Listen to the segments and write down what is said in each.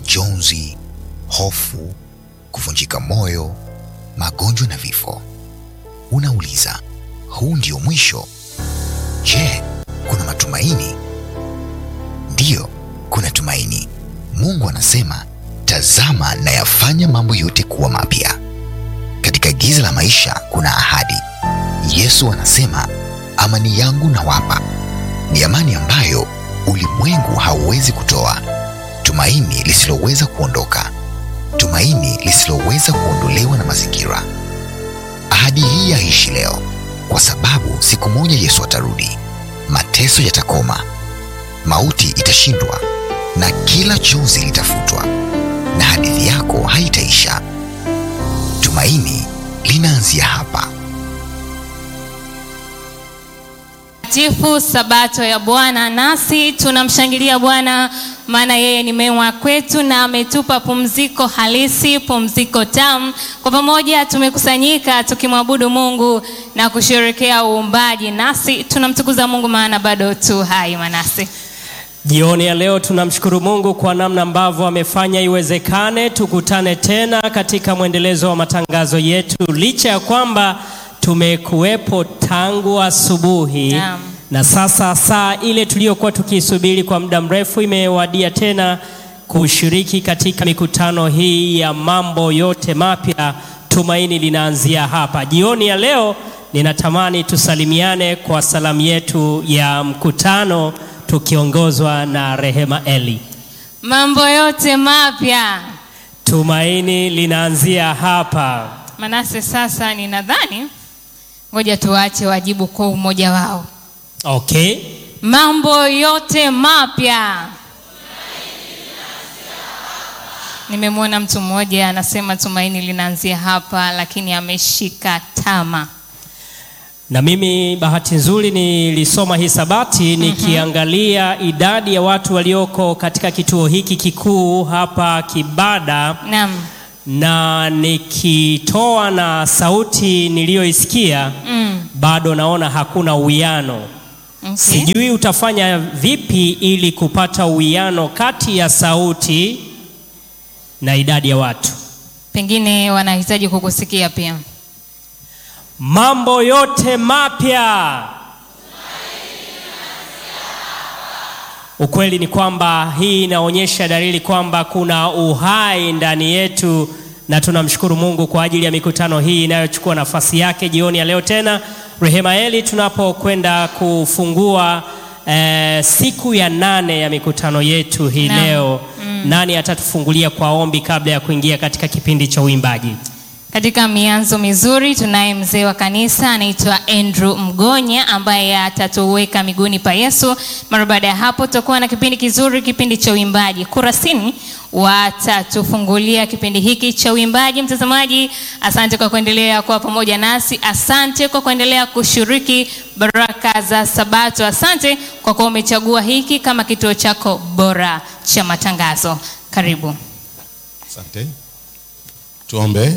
majonzi, hofu, kuvunjika moyo, magonjwa na vifo. Unauliza, huu ndio mwisho? Je, kuna matumaini? Ndiyo, kuna tumaini. Mungu anasema, tazama nayafanya mambo yote kuwa mapya. Katika giza la maisha kuna ahadi. Yesu anasema, amani yangu nawapa, ni amani ambayo ulimwengu hauwezi kutoa, tumaini lisiloweza kuondoka, tumaini lisiloweza kuondolewa na mazingira. Ahadi hii yaishi leo, kwa sababu siku moja Yesu atarudi, mateso yatakoma, mauti itashindwa, na kila chozi litafutwa, na hadithi yako haitaisha. Tumaini linaanzia hapa. Tifu Sabato ya Bwana, nasi tunamshangilia Bwana maana yeye ni mema kwetu na ametupa pumziko halisi, pumziko tamu. Kwa pamoja tumekusanyika tukimwabudu Mungu na kusherekea uumbaji, nasi tunamtukuza Mungu maana bado tu hai. Manasi, Jioni ya leo tunamshukuru Mungu kwa namna ambavyo amefanya iwezekane tukutane tena katika mwendelezo wa matangazo yetu, licha ya kwamba tumekuwepo tangu asubuhi Naam. na sasa saa ile tuliyokuwa tukiisubiri kwa muda mrefu imewadia tena kushiriki katika mikutano hii ya mambo yote mapya. Tumaini linaanzia hapa. Jioni ya leo ninatamani tusalimiane kwa salamu yetu ya mkutano tukiongozwa na Rehema Eli. mambo yote mapya. Tumaini linaanzia hapa. Manase, sasa ninadhani ngoja tuwache wajibu kwa umoja wao. Okay. Mambo yote mapya. Nimemwona mtu mmoja anasema tumaini linaanzia hapa, lakini ameshika tama. Na mimi bahati nzuri nilisoma hisabati nikiangalia idadi ya watu walioko katika kituo hiki kikuu hapa Kibada, Naam. na nikitoa na sauti niliyoisikia Mm. bado naona hakuna uwiano. Okay. Sijui utafanya vipi ili kupata uwiano kati ya sauti na idadi ya watu. Pengine wanahitaji kukusikia pia. Mambo yote mapya. Ukweli ni kwamba hii inaonyesha dalili kwamba kuna uhai ndani yetu, na tunamshukuru Mungu kwa ajili ya mikutano hii inayochukua nafasi yake jioni ya leo tena. Rehema Eli, tunapokwenda kufungua eh, siku ya nane ya mikutano yetu hii Naam. leo, nani atatufungulia kwa ombi kabla ya kuingia katika kipindi cha uimbaji? Katika mianzo mizuri tunaye mzee wa kanisa anaitwa Andrew Mgonya ambaye atatuweka miguuni pa Yesu. Mara baada ya hapo tutakuwa na kipindi kizuri, kipindi cha uimbaji. Kurasini watatufungulia kipindi hiki cha uimbaji. Mtazamaji, asante kwa kuendelea kuwa pamoja nasi, asante kwa kuendelea kushiriki baraka za Sabato, asante kwa kuwa umechagua hiki kama kituo chako bora cha matangazo. Karibu. Asante. Tuombe.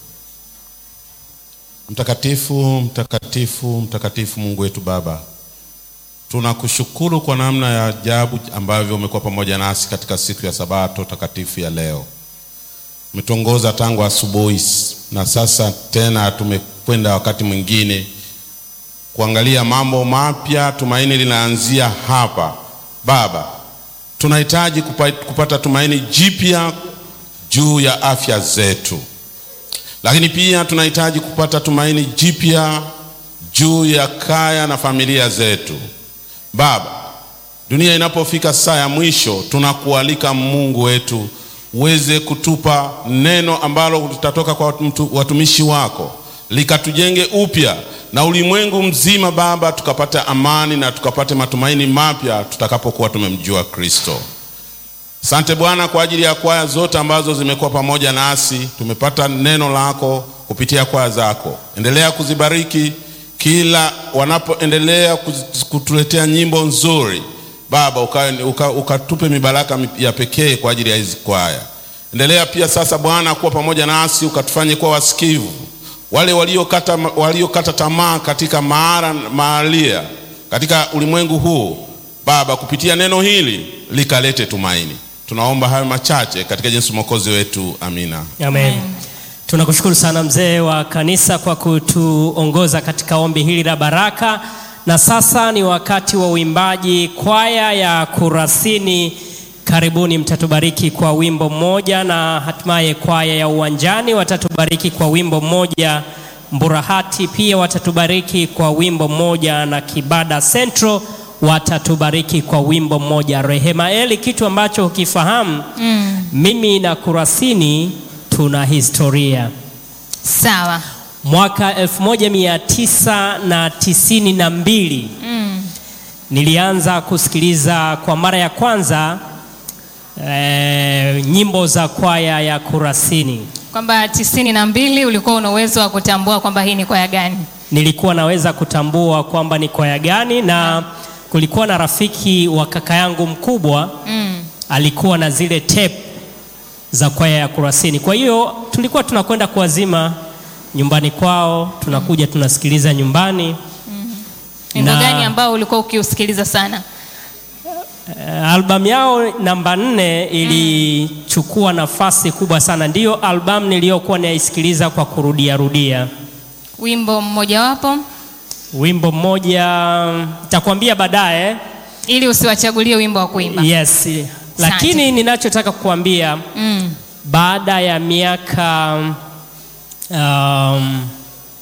Mtakatifu, mtakatifu, mtakatifu Mungu wetu Baba, tunakushukuru kwa namna ya ajabu ambavyo umekuwa pamoja nasi katika siku ya Sabato takatifu ya leo. Umetuongoza tangu asubuhi na sasa tena tumekwenda wakati mwingine kuangalia mambo mapya. Tumaini linaanzia hapa Baba. Tunahitaji kupa- kupata tumaini jipya juu ya afya zetu, lakini pia tunahitaji kupata tumaini jipya juu ya kaya na familia zetu. Baba, dunia inapofika saa ya mwisho, tunakualika Mungu wetu uweze kutupa neno ambalo litatoka kwa mtu- watumishi wako likatujenge upya na ulimwengu mzima Baba, tukapate amani na tukapate matumaini mapya tutakapokuwa tumemjua Kristo. Asante Bwana kwa ajili ya kwaya zote ambazo zimekuwa pamoja nasi. Tumepata neno lako kupitia kwaya zako. Endelea kuzibariki kila wanapoendelea kuz- kutuletea nyimbo nzuri Baba, ukatupe uka, ukatupe mibaraka mi- ya pekee kwa ajili ya hizi kwaya. Endelea pia sasa Bwana kuwa pamoja nasi, ukatufanye kuwa wasikivu, wale waliokata waliokata tamaa katika maara maalia katika ulimwengu huu Baba, kupitia neno hili likalete tumaini. Tunaomba hayo machache katika jinsi mwokozi wetu, amina. Amen. Tunakushukuru sana mzee wa kanisa kwa kutuongoza katika ombi hili la baraka, na sasa ni wakati wa uimbaji. Kwaya ya Kurasini, karibuni, mtatubariki kwa wimbo mmoja, na hatimaye kwaya ya Uwanjani watatubariki kwa wimbo mmoja. Mburahati pia watatubariki kwa wimbo mmoja, na Kibada Central watatubariki kwa wimbo mmoja. Rehema Eli, kitu ambacho hukifahamu mimi na Kurasini tuna historia. Sawa. Mwaka 1992 nilianza kusikiliza kwa mara ya kwanza eh, nyimbo za kwaya ya Kurasini. Kwamba tisini na mbili ulikuwa una uwezo wa kutambua kwamba hii ni kwaya gani? Nilikuwa naweza kutambua kwamba ni kwaya gani, na kulikuwa na rafiki wa kaka yangu mkubwa Mm. alikuwa na zile tape za kwaya ya Kurasini. Kwa hiyo tulikuwa tunakwenda kuwazima nyumbani kwao, tunakuja tunasikiliza nyumbani. Wimbo Na- gani ambao ulikuwa ukiusikiliza sana? Uh, albamu yao namba nne ilichukua nafasi kubwa sana, ndiyo albamu niliyokuwa naisikiliza kwa kurudia rudia. Wimbo mmojawapo Wimbo mmoja nitakwambia baadaye. ili usiwachagulie wimbo wa kuimba. Yes, lakini ninachotaka kukuambia Mm. baada ya miaka um,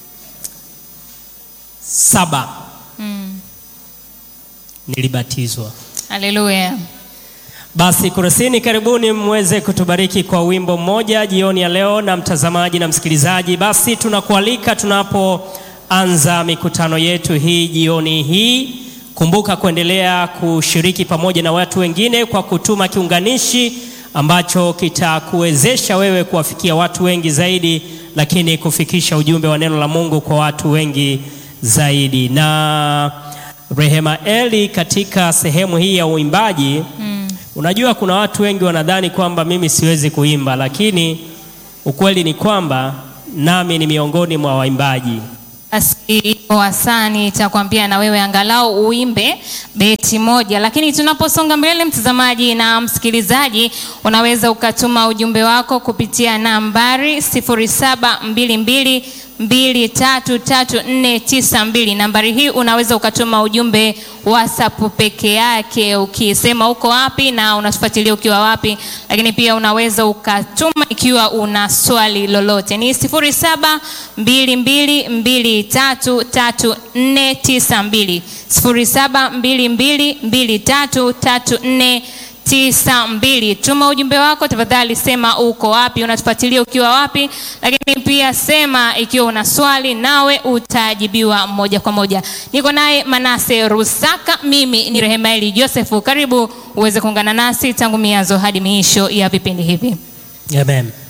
saba Mm. nilibatizwa. Haleluya. Basi Kurasini, karibuni mweze kutubariki kwa wimbo mmoja jioni ya leo, na mtazamaji na msikilizaji, basi tunakualika tunapoanza mikutano yetu hii jioni hii, kumbuka kuendelea kushiriki pamoja na watu wengine kwa kutuma kiunganishi ambacho kitakuwezesha wewe kuwafikia watu wengi zaidi, lakini kufikisha ujumbe wa neno la Mungu kwa watu wengi zaidi. Na Rehema Eli, katika sehemu hii ya uimbaji Unajua, kuna watu wengi wanadhani kwamba mimi siwezi kuimba, lakini ukweli ni kwamba nami ni miongoni mwa waimbaji. Basi wasani itakwambia na wewe angalau uimbe beti moja, lakini tunaposonga mbele, mtazamaji na msikilizaji, unaweza ukatuma ujumbe wako kupitia nambari 0722233492. Nambari hii unaweza ukatuma ujumbe WhatsApp peke yake ukisema uko wapi na unatufuatilia ukiwa wapi, lakini pia unaweza ukatuma ikiwa una swali lolote. Ni 0722233492 0722233492. Tuma ujumbe wako tafadhali, sema uko wapi, unatufuatilia ukiwa wapi, lakini pia sema ikiwa una swali, nawe utajibiwa moja kwa moja. Niko naye Manase Rusaka, mimi ni Rehemaeli Josefu. Karibu uweze kuungana nasi tangu mianzo hadi miisho ya vipindi hivi. Amen.